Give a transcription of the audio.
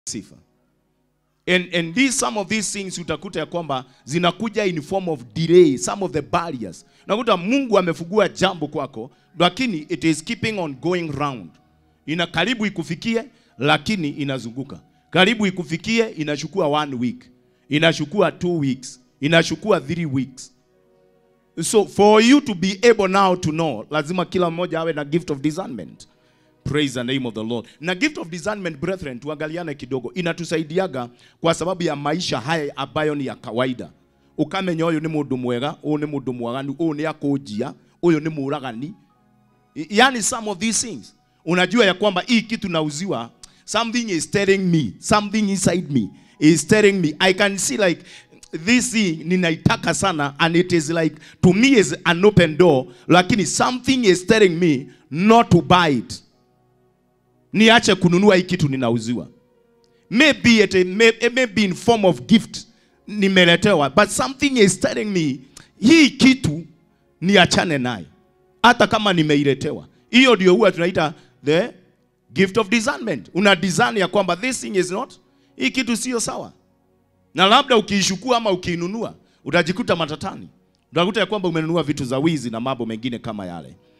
sifa and, and these, some of these things utakuta ya kwamba zinakuja in form of delay some of the barriers unakuta mungu amefungua jambo kwako lakini it is keeping on going round ina karibu ikufikie lakini inazunguka karibu ikufikie inachukua one week inachukua two weeks inachukua three weeks so for you to be able now to know lazima kila mmoja awe na gift of discernment praise the name of the lord na gift of discernment brethren tuangaliane kidogo inatusaidiaga kwa sababu ya maisha haya ambayo ni ya kawaida ukamenya uyu ni mundu mwega uyu ni mundu mwaganu uyu ni akunjia uyu ni muragani I- yani some of these things unajua ya kwamba hii kitu nauziwa something is telling me something inside me is telling me i can see like this thing ninaitaka sana and it is like to me is an open door lakini something is telling me not to buy it niache kununua hii kitu ninauziwa maybe it may, it may be in form of gift nimeletewa but something is telling me hii kitu niachane nayo hata kama nimeiletewa hiyo ndio huwa tunaita the gift of discernment una discern ya kwamba this thing is not hii kitu sio sawa na labda ukiishukua ama ukiinunua utajikuta matatani utakuta ya kwamba umenunua vitu za wizi na mambo mengine kama yale